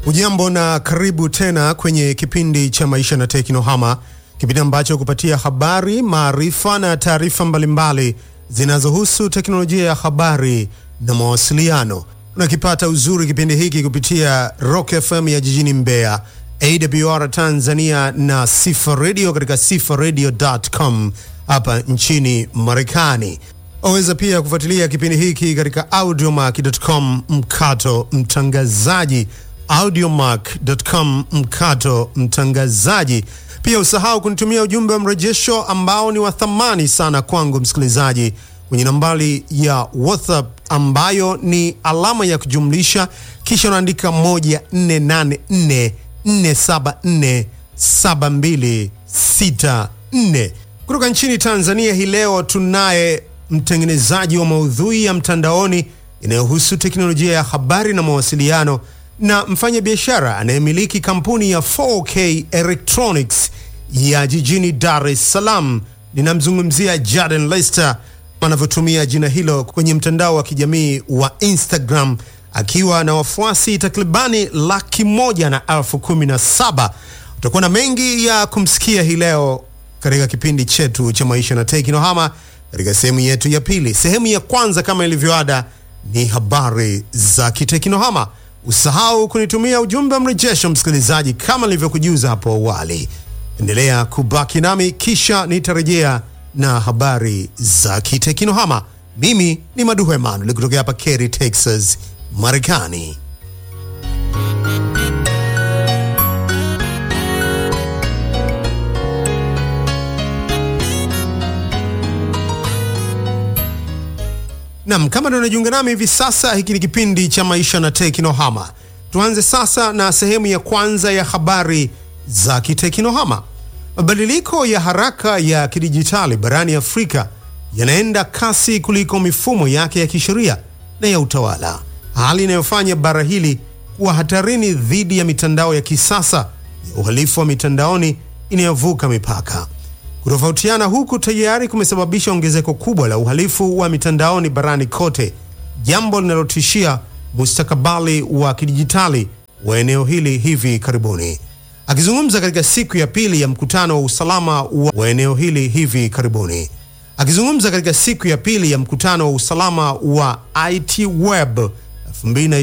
Ujambo na karibu tena kwenye kipindi cha Maisha na Teknohama, kipindi ambacho kupatia habari, maarifa na taarifa mbalimbali zinazohusu teknolojia ya habari na mawasiliano. Unakipata uzuri kipindi hiki kupitia Rock FM ya jijini Mbeya, AWR Tanzania na Sifa Radio katika sifaradio.com hapa nchini Marekani. Waweza pia kufuatilia kipindi hiki katika audiomack.com mkato mtangazaji audiomack.com mkato mtangazaji. Pia usahau kunitumia ujumbe wa mrejesho ambao ni wa thamani sana kwangu msikilizaji, kwenye nambari ya WhatsApp ambayo ni alama ya kujumlisha kisha unaandika 148447472464. Kutoka nchini Tanzania hii leo tunaye mtengenezaji wa maudhui ya mtandaoni inayohusu teknolojia ya habari na mawasiliano na mfanya biashara anayemiliki kampuni ya 4K Electronics ya jijini Dar es Salaam. Ninamzungumzia Jaden Lester anavyotumia jina hilo kwenye mtandao wa kijamii wa Instagram akiwa na wafuasi takribani laki moja na elfu kumi na saba. Utakuwa na mengi ya kumsikia hii leo katika kipindi chetu cha maisha na teknohama katika sehemu yetu ya pili. Sehemu ya kwanza kama ilivyoada ni habari za kiteknohama. Usahau kunitumia ujumbe wa mrejesho msikilizaji, kama nilivyokujuza hapo awali. Endelea kubaki nami, kisha nitarejea na habari za kiteknohama. Mimi ni Maduhu Emanuel kutokea hapa Cary, Texas, Marekani. Nam, kama ndio unajiunga nami hivi sasa, hiki ni kipindi cha maisha na teknohama. Tuanze sasa na sehemu ya kwanza ya habari za kiteknohama. Mabadiliko ya haraka ya kidijitali barani Afrika yanaenda kasi kuliko mifumo yake ya kisheria na ya utawala, hali inayofanya bara hili kuwa hatarini dhidi ya mitandao ya kisasa ya uhalifu wa mitandaoni inayovuka mipaka. Kutofautiana huku tayari kumesababisha ongezeko kubwa la uhalifu wa mitandaoni barani kote, jambo linalotishia mustakabali wa kidijitali wa eneo hili hivi karibuni. Akizungumza katika siku ya pili ya mkutano wa usalama wa, wa eneo hili hivi karibuni, akizungumza katika siku ya pili ya mkutano wa usalama wa IT Web 20